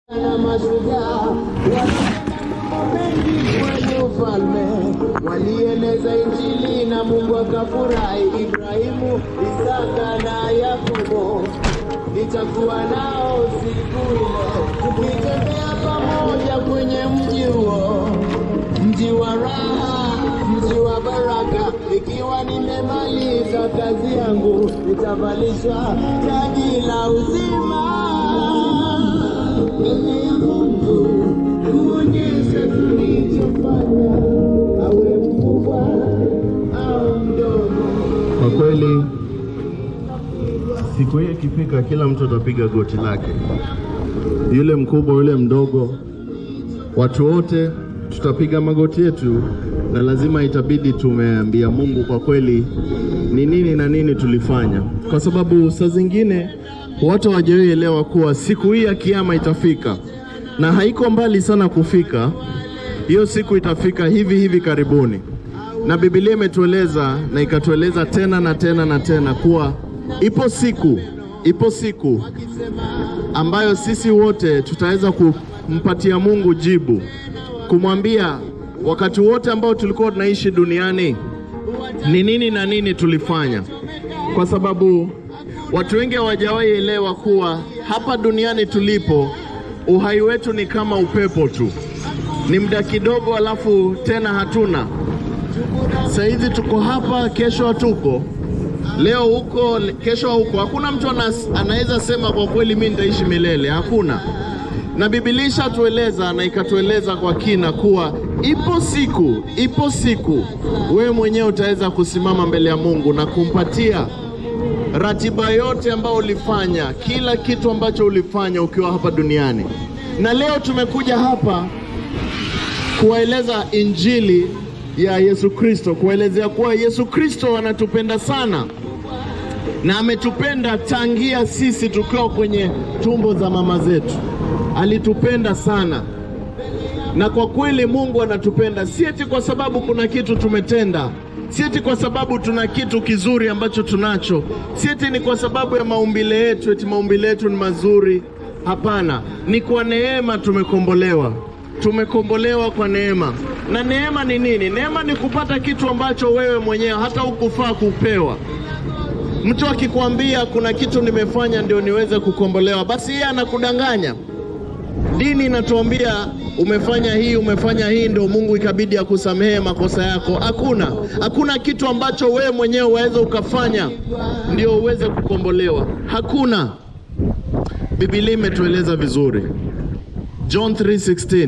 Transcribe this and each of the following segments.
na mashujaa walitenda mambo mengi kwenye ufalme, walieneza Injili na Mungu akafurahi. Ibrahimu, Isaka na Yakobo nitakuwa nao siku ile, tukitembea pamoja kwenye mji huo, mji wa raha, mji wa baraka. Ikiwa nimemaliza kazi yangu, nitavalishwa taji la uzima mbele ya Mungu kuonyesha tulichofanya, awe mkubwa au mdogo. Kwa kweli siku hii ikifika, kila mtu atapiga goti lake, yule mkubwa, yule mdogo, watu wote tutapiga magoti yetu, na lazima itabidi tumeambia Mungu kwa kweli ni nini na nini tulifanya, kwa sababu saa zingine watu hawajaelewa kuwa siku hii ya kiama itafika na haiko mbali sana kufika. Hiyo siku itafika hivi hivi karibuni, na Biblia imetueleza na ikatueleza tena na tena na tena kuwa ipo siku, ipo siku ambayo sisi wote tutaweza kumpatia Mungu jibu, kumwambia wakati wote ambao tulikuwa tunaishi duniani ni nini na nini tulifanya, kwa sababu watu wengi hawajawahi elewa kuwa hapa duniani tulipo, uhai wetu ni kama upepo tu, ni muda kidogo, alafu tena hatuna. Saa hizi tuko hapa, kesho hatuko, leo huko, kesho huko. Hakuna mtu anas, anaweza sema kwa kweli mimi nitaishi milele, hakuna. Na Biblia ishatueleza na ikatueleza kwa kina kuwa ipo siku, ipo siku wewe mwenyewe utaweza kusimama mbele ya Mungu na kumpatia ratiba yote ambayo ulifanya, kila kitu ambacho ulifanya ukiwa hapa duniani. Na leo tumekuja hapa kuwaeleza injili ya Yesu Kristo, kuwaelezea kuwa Yesu Kristo anatupenda sana na ametupenda tangia sisi tukiwa kwenye tumbo za mama zetu. Alitupenda sana, na kwa kweli Mungu anatupenda, si eti kwa sababu kuna kitu tumetenda, si eti kwa sababu tuna kitu kizuri ambacho tunacho, si eti ni kwa sababu ya maumbile yetu, eti maumbile yetu ni mazuri. Hapana, ni kwa neema tumekombolewa, tumekombolewa kwa neema. Na neema ni nini? Neema ni kupata kitu ambacho wewe mwenyewe hata hukufaa kupewa. Mtu akikwambia kuna kitu nimefanya ndio niweze kukombolewa, basi yeye anakudanganya. Dini inatuambia umefanya hii, umefanya hii, ndio Mungu ikabidi akusamehe makosa yako. Hakuna, hakuna kitu ambacho wewe mwenyewe waweza ukafanya ndio uweze kukombolewa. Hakuna. Biblia imetueleza vizuri, John 3:16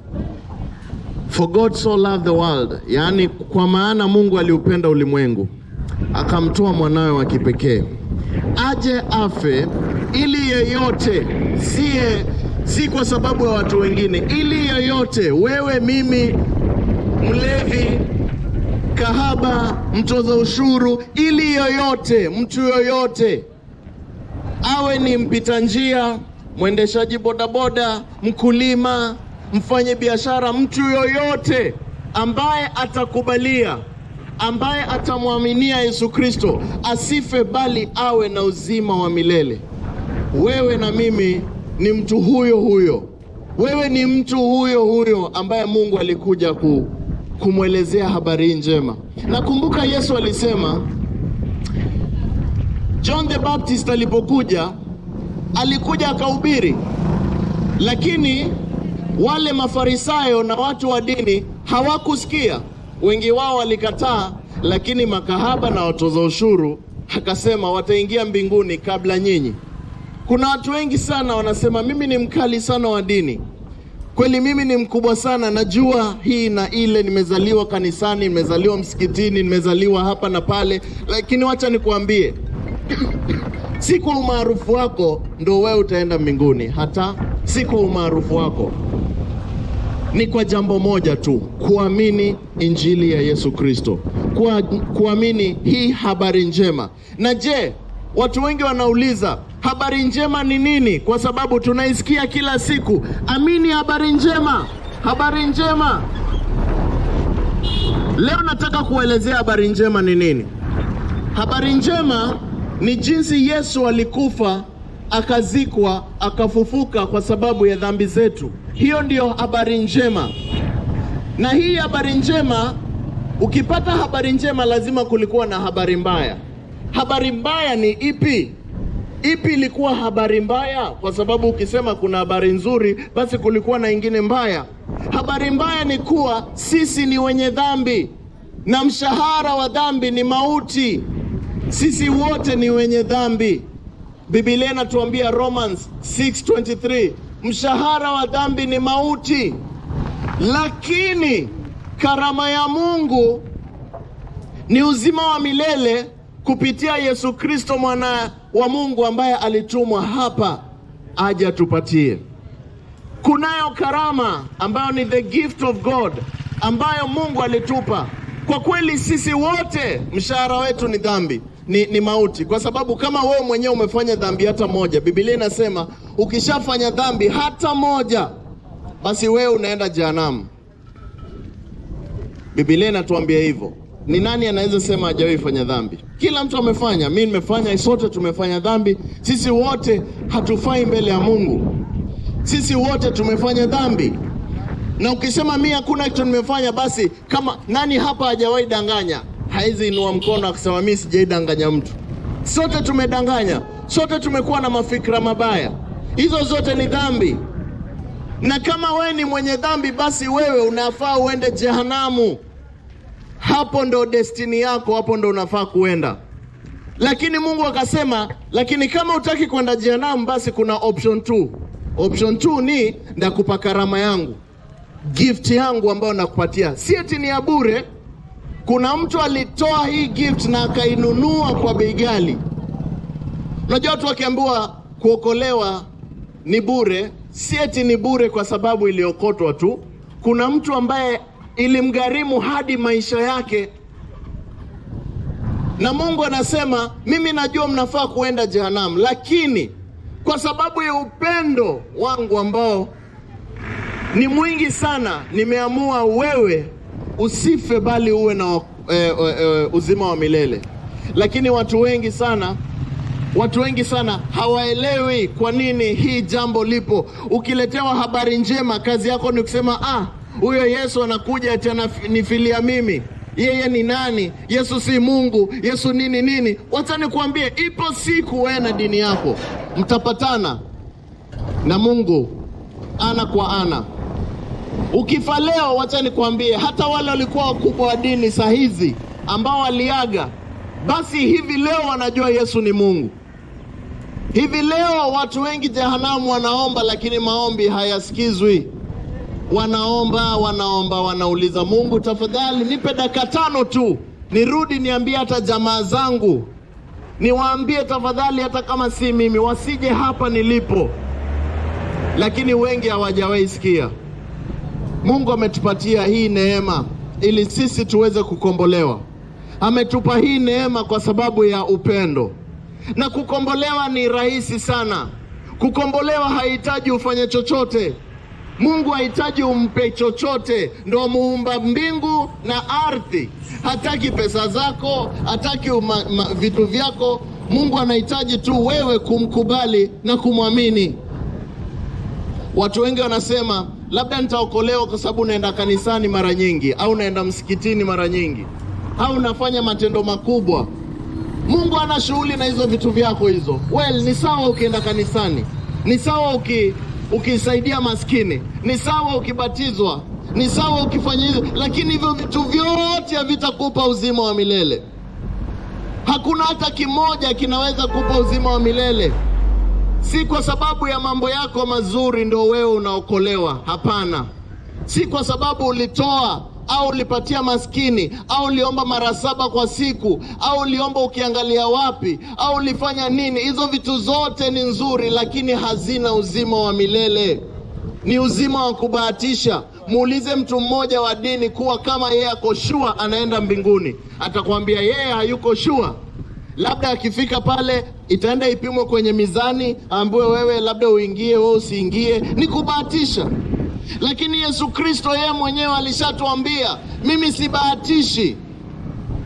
For God so loved the world, yaani kwa maana Mungu aliupenda ulimwengu akamtoa mwanawe wa kipekee aje afe ili yeyote siye si kwa sababu ya watu wengine, ili yeyote, wewe, mimi, mlevi, kahaba, mtoza ushuru, ili yoyote, mtu yoyote awe ni mpita njia, mwendeshaji bodaboda, mkulima, mfanye biashara, mtu yoyote ambaye atakubalia ambaye atamwaminia Yesu Kristo asife bali awe na uzima wa milele. Wewe na mimi ni mtu huyo huyo, wewe ni mtu huyo huyo ambaye Mungu alikuja ku, kumwelezea habari njema. Nakumbuka Yesu alisema, John the Baptist alipokuja alikuja akahubiri, lakini wale Mafarisayo na watu wa dini hawakusikia wengi wao walikataa, lakini makahaba na watoza ushuru akasema wataingia mbinguni kabla nyinyi. Kuna watu wengi sana wanasema mimi ni mkali sana wa dini, kweli mimi ni mkubwa sana, najua hii na ile, nimezaliwa kanisani, nimezaliwa msikitini, nimezaliwa hapa na pale, lakini wacha nikuambie si kwa umaarufu wako ndo wewe utaenda mbinguni, hata si kwa umaarufu wako ni kwa jambo moja tu, kuamini injili ya Yesu Kristo, kwa kuamini hii habari njema. Na je, watu wengi wanauliza habari njema ni nini? Kwa sababu tunaisikia kila siku, amini habari njema, habari njema. Leo nataka kuelezea habari njema ni nini. Habari njema ni jinsi Yesu alikufa akazikwa, akafufuka kwa sababu ya dhambi zetu. Hiyo ndiyo habari njema, na hii habari njema, ukipata habari njema, lazima kulikuwa na habari mbaya. Habari mbaya ni ipi? Ipi ilikuwa habari mbaya? Kwa sababu ukisema kuna habari nzuri, basi kulikuwa na ingine mbaya. Habari mbaya ni kuwa sisi ni wenye dhambi na mshahara wa dhambi ni mauti. Sisi wote ni wenye dhambi. Biblia inatuambia Romans 6:23, mshahara wa dhambi ni mauti, lakini karama ya Mungu ni uzima wa milele kupitia Yesu Kristo mwana wa Mungu ambaye alitumwa hapa aje atupatie. Kunayo karama ambayo ni the gift of God ambayo Mungu alitupa. Kwa kweli sisi wote mshahara wetu ni dhambi, ni, ni mauti, kwa sababu kama wewe mwenyewe umefanya dhambi hata moja, Biblia inasema ukishafanya dhambi hata moja, basi wewe unaenda jehanamu. Biblia inatuambia hivyo. Ni nani anaweza sema hajawahi fanya dhambi? Kila mtu amefanya, mimi nimefanya, sote tumefanya dhambi. Sisi wote hatufai mbele ya Mungu, sisi wote tumefanya dhambi. Na ukisema mimi hakuna kitu nimefanya, basi kama nani hapa hajawahi danganya? Haizi inua mkono akisema mimi sijaidanganya mtu. Sote tumedanganya, sote tumekuwa na mafikra mabaya. Hizo zote ni dhambi, na kama wewe ni mwenye dhambi, basi wewe unafaa uende jehanamu. Hapo ndo destini yako, hapo ndo unafaa kuenda. Lakini Mungu akasema, lakini kama utaki kwenda jehanamu, basi kuna option 2. Option 2 ni ndakupa karama yangu, gift yangu ambayo nakupatia, si eti ni ya bure. Kuna mtu alitoa hii gift na akainunua kwa bei ghali. Unajua watu wakiambiwa kuokolewa ni bure, si eti ni bure kwa sababu iliokotwa tu. Kuna mtu ambaye ilimgharimu hadi maisha yake, na Mungu anasema mimi najua mnafaa kuenda jehanamu, lakini kwa sababu ya upendo wangu ambao ni mwingi sana, nimeamua wewe usife, bali uwe na e, e, uzima wa milele. Lakini watu wengi sana Watu wengi sana hawaelewi kwa nini hii jambo lipo. Ukiletewa habari njema, kazi yako ni kusema ah, huyo Yesu anakuja ati ananifilia mimi. Yeye ni nani? Yesu si Mungu. Yesu nini nini? Wacha nikwambie, ipo siku wewe na dini yako mtapatana na Mungu ana kwa ana. Ukifa leo, wacha nikwambie, hata wale walikuwa wakubwa wa dini saa hizi ambao waliaga, basi hivi leo wanajua Yesu ni Mungu. Hivi leo watu wengi jehanamu wanaomba, lakini maombi hayasikizwi. Wanaomba, wanaomba, wanauliza Mungu, tafadhali nipe dakika tano tu nirudi niambie hata jamaa zangu, niwaambie tafadhali, hata kama si mimi, wasije hapa nilipo. Lakini wengi hawajawahi sikia. Mungu ametupatia hii neema ili sisi tuweze kukombolewa. Ametupa hii neema kwa sababu ya upendo, na kukombolewa ni rahisi sana. Kukombolewa hahitaji ufanye chochote. Mungu hahitaji umpe chochote, ndo muumba mbingu na ardhi. Hataki pesa zako, hataki uma, ma, vitu vyako. Mungu anahitaji tu wewe kumkubali na kumwamini. Watu wengi wanasema labda nitaokolewa kwa sababu naenda kanisani mara nyingi, au naenda msikitini mara nyingi, au nafanya matendo makubwa. Mungu ana shughuli na hizo vitu vyako hizo. Well, ni sawa ukienda kanisani, ni sawa uki ukisaidia maskini, ni sawa ukibatizwa, ni sawa ukifanya hivyo, lakini hivyo vitu vyote havitakupa uzima wa milele. Hakuna hata kimoja kinaweza kupa uzima wa milele. Si kwa sababu ya mambo yako mazuri ndo wewe unaokolewa. Hapana, si kwa sababu ulitoa au ulipatia maskini au uliomba mara saba kwa siku au uliomba ukiangalia wapi au ulifanya nini. Hizo vitu zote ni nzuri, lakini hazina uzima wa milele. Ni uzima wa kubahatisha. Muulize mtu mmoja wa dini kuwa kama yeye ako shua anaenda mbinguni, atakwambia yeye hayuko shua. Labda akifika pale itaenda ipimwe kwenye mizani, ambiwe wewe labda uingie, wewe usiingie. Ni kubahatisha. Lakini Yesu Kristo yeye mwenyewe alishatuambia, mimi sibahatishi.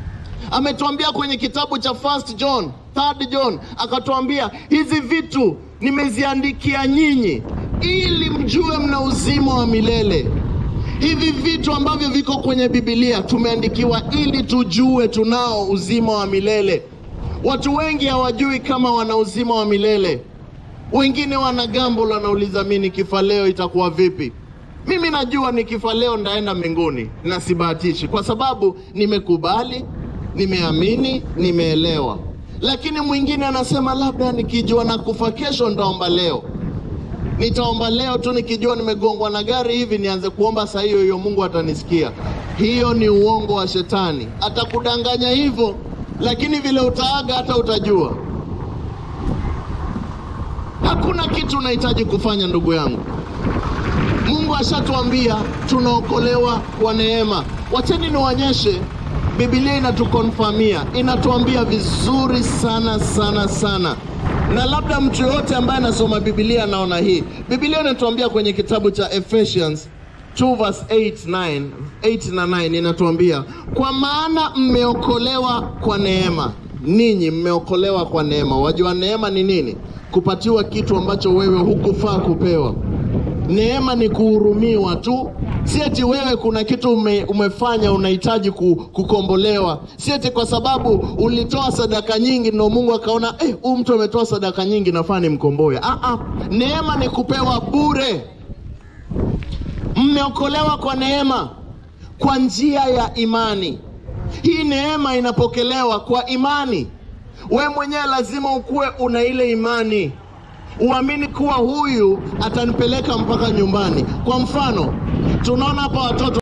Ametuambia kwenye kitabu cha First John, Third John, akatuambia hizi vitu nimeziandikia nyinyi ili mjue mna uzima wa milele. Hivi vitu ambavyo viko kwenye Biblia tumeandikiwa ili tujue tunao uzima wa milele. Watu wengi hawajui kama wana uzima wa milele. Wengine wana gambo, wanauliza mimi nikifa leo itakuwa vipi? Mimi najua nikifa leo ndaenda mbinguni na sibahatishi, kwa sababu nimekubali, nimeamini, nimeelewa. Lakini mwingine anasema labda nikijua na kufa kesho ndaomba leo nitaomba leo tu nikijua nimegongwa na gari hivi nianze kuomba saa hiyo hiyo Mungu atanisikia. Hiyo ni uongo wa shetani, atakudanganya hivyo, lakini vile utaaga hata utajua. Hakuna kitu unahitaji kufanya ndugu yangu. Mungu ashatuambia tunaokolewa kwa neema. Wacheni niwaonyeshe, Biblia inatukonfamia, inatuambia vizuri sana sana sana na labda mtu yoyote ambaye anasoma Biblia anaona hii. Biblia inatuambia kwenye kitabu cha Ephesians 2 verse 8, 9, 8 na 9 inatuambia kwa maana mmeokolewa kwa neema. Ninyi mmeokolewa kwa neema. Wajua neema ni nini? Kupatiwa kitu ambacho wewe hukufaa kupewa. Neema ni kuhurumiwa tu, si eti wewe kuna kitu ume, umefanya unahitaji ku, kukombolewa, si eti kwa sababu ulitoa sadaka nyingi ndio Mungu akaona eh, huyu mtu ametoa sadaka nyingi nafaa nimkomboe. Ah, ah, neema ni kupewa bure. Mmeokolewa kwa neema kwa njia ya imani. Hii neema inapokelewa kwa imani. We mwenyewe lazima ukuwe una ile imani uamini kuwa huyu atanipeleka mpaka nyumbani. Kwa mfano, tunaona hapa watoto